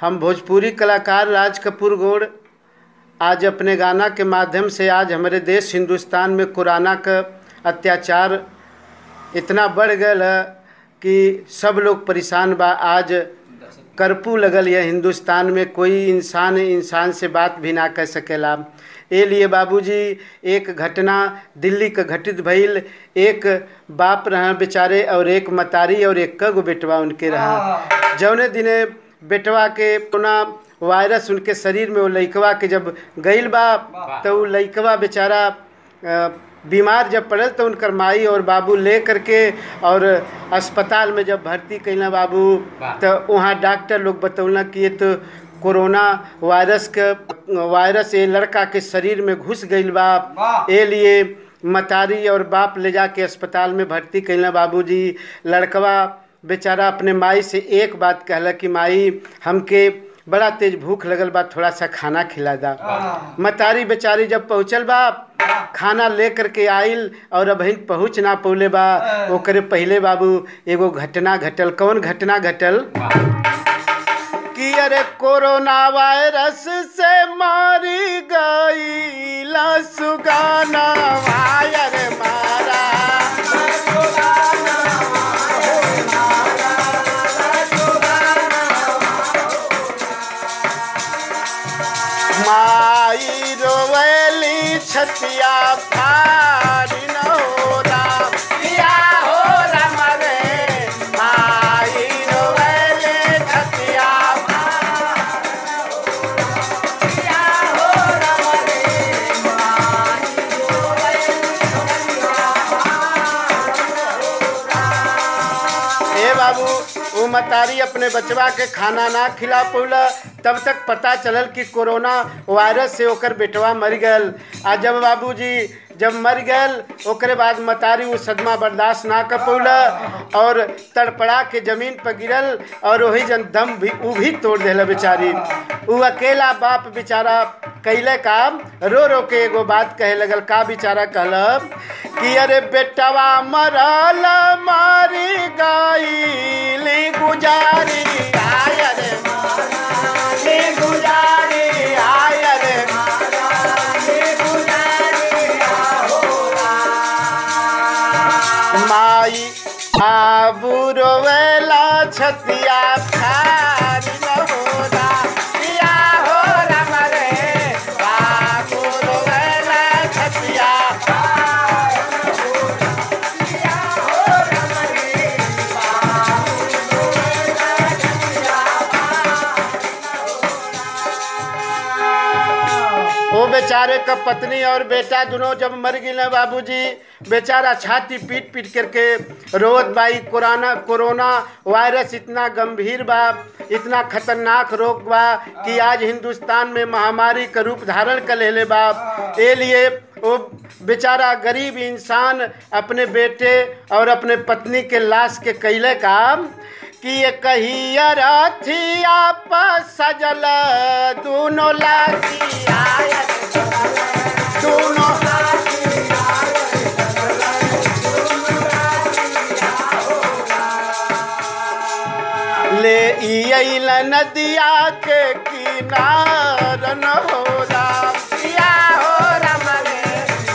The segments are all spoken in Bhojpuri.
हम भोजपुरी कलाकार राज कपूर गौड़ आज अपने गाना के माध्यम से आज हमारे देश हिंदुस्तान में कोरोना का अत्याचार इतना बढ़ गया है कि सब लोग परेशान बा आज कर्फ्यू लगल है हिंदुस्तान में कोई इंसान इंसान से बात भी ना कर सकेला ए लिए बाबूजी एक घटना दिल्ली का घटित भइल एक बाप रहा बेचारे और एक मतारी और एक कगो बेटवा उनके रहा जौने दिने बेटवा के कोना वायरस उनके शरीर में वो लइकवा के जब गइल बा तो वो लइकवा बेचारा अ, बीमार जब पड़ल तो उनकर माई और बाबू ले करके और अस्पताल में जब भर्ती कैला बाबू तो वहाँ डॉक्टर लोग बतौला कि ये तो कोरोना वायरस के वायरस ये लड़का के शरीर में घुस गइल बा ए लिए मतारी और बाप ले जाके अस्पताल में भर्ती कैला बाबूजी लड़कवा बेचारा अपने माई से एक बात कहला कि माई हमके बड़ा तेज भूख लगल बा थोड़ा सा खाना खिला दा मतारी बेचारी जब पहुँचल बा खाना ले करके आइल और अभी पहुँच ना पौले बा ओकरे पहले बाबू एगो घटना घटल कौन घटना घटल कि अरे कोरोना वायरस से मारी गई सुगाना वायर मारा माई रोवली छतिया फारी न होला पिया हो राम रे माई रोवली छतिया ए बाबू वो मतारी अपने बचवा के खाना ना खिला पौला तब तक पता चलल कि कोरोना वायरस से ओकर बेटवा मर गल आ जब बाबूजी जब मर गल ओकरे बाद मतारी वो सदमा बर्दाश्त ना कर पौला और तड़पड़ा के जमीन पर गिरल और वही जन दम भी ऊ भी तोड़ देला बेचारी ऊ अकेला बाप बेचारा कैले काम रो रो के एगो बात कहे लगल का बेचारा कहल कि अरे बेटवा मरल मारी गईली गुजारी आय रे ली गुजारी आय रे माई आबू रोवेला छतिया खारी न होला पिया हो राम रे बाबू रोवेला छतिया वो बेचारे का पत्नी और बेटा दोनों जब मर गए ना बाबूजी बेचारा छाती पीट पीट करके रोत बाई कोरोना कोरोना वायरस इतना गंभीर बा इतना खतरनाक रोग बा कि आज हिंदुस्तान में महामारी का रूप धारण कर लेले बा ए लिए वो बेचारा गरीब इंसान अपने बेटे और अपने पत्नी के लाश के कैले काम कि ये कहिया रथिया पर सजल दोनों लागी आयत दोनों ले अइल नदिया के किनार न हो राम या हो राम रे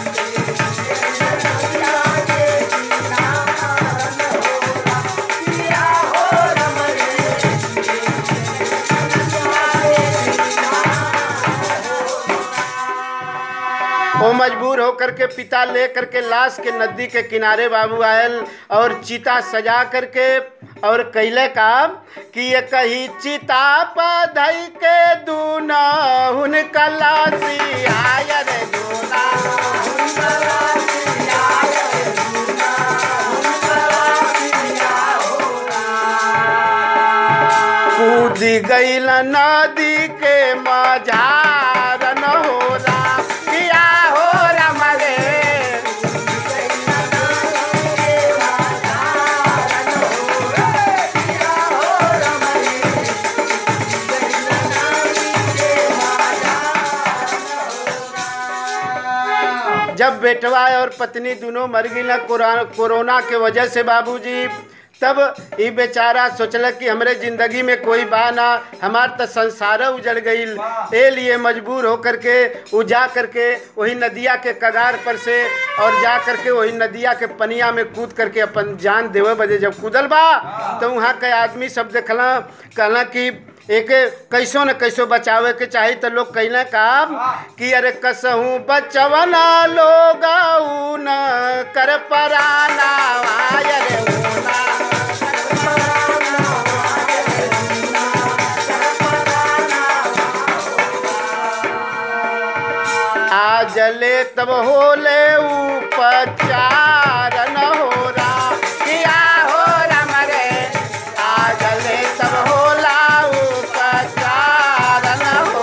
वो मजबूर होकर के पिता ले करके लाश के नदी के किनारे बाबू आयल और चिता सजा करके और कैले काम कि ये कही चिता पधई के दूना हुन कलासी आय रे दूना कूद गईल नदी के मझार न हो राम किया हो राम रे जब बेटवा और पत्नी दोनों मर गई ना कोरोना कोरोना के वजह से बाबूजी तब ई बेचारा सोचल कि हमरे जिंदगी में कोई बा ना हमार तो संसार उजड़ गईल ए लिए मजबूर होकर के उ जा करके वही नदिया के कगार पर से और जा करके वही नदिया के पनिया में कूद करके अपन जान देवे बजे जब कूदल बा तो वहाँ के आदमी सब देखला कहला कि एक कैसो न कैसो बचावे के चाही तो लोग कहना काम कि अरे कसहूँ बचवना लोग न कर पराना अरे ऊना आज ले तब होले उपचार न हो रहा किया हो राम रे आज ले तब होला उपचार न हो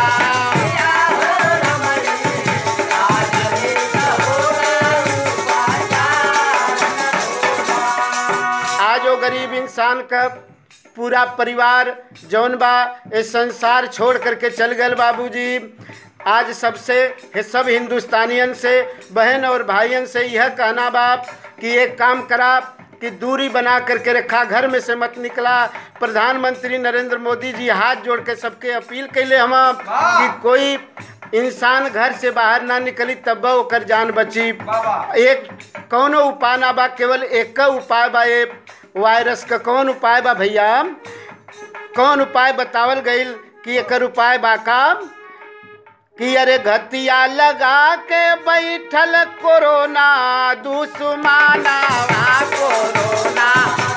आज वो गरीब इंसान का पूरा परिवार जौन बा ये संसार छोड़ करके चल गए बाबूजी आज सबसे हे सब हिंदुस्तानियन से बहन और भाइयन से यह कहना बाप कि एक काम करा कि दूरी बना करके रखा घर में से मत निकला प्रधानमंत्री नरेंद्र मोदी जी हाथ जोड़ के सबके अपील कैले हम कि कोई इंसान घर से बाहर ना निकली तब ओकर जान बची एक कौनो उपाय ना बा केवल एक उपाय बा ये वायरस का कौन उपाय बा भैया कौन उपाय बतावल गईल कि एकर उपाय बा का कि अरे घतिया लगा के बैठल कोरोना दुश्मना कोरोना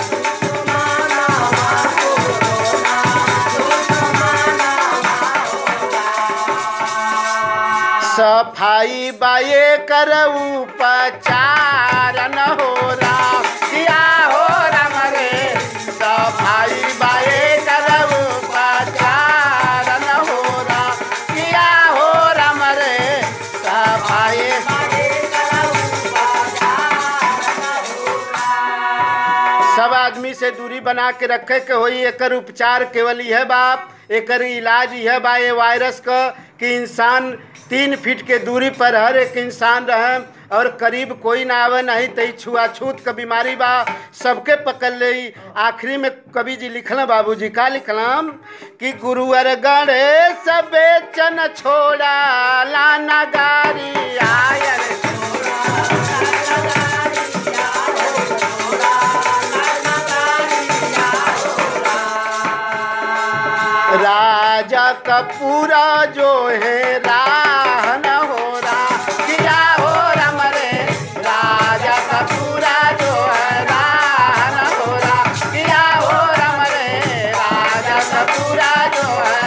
सफाई बाए कर उपचार न हो रहा किया हो राम रे सफाई बाए कर उपचार न हो रहा किया हो राम रे सफाई सब आदमी से दूरी बना के रखे के होई एकर उपचार केवल यह बाप एकर इलाज यह बा ये वायरस का कि इंसान तीन फीट के दूरी पर हर एक इंसान रहे और करीब कोई ना आवे नहीं तई छुआछूत का बीमारी बा सबके पकड़ ले आखिरी में कवि जी लिखल बाबूजी का लिखलम कि गुरुवर गणेश बेचन छोड़ा लाना गारी आयल राजा का पूरा जो है राह न हो रहा किया हो राम रे राजा का पूरा जो है राह न हो रहा किया हो राम रे राजा का पूरा जो है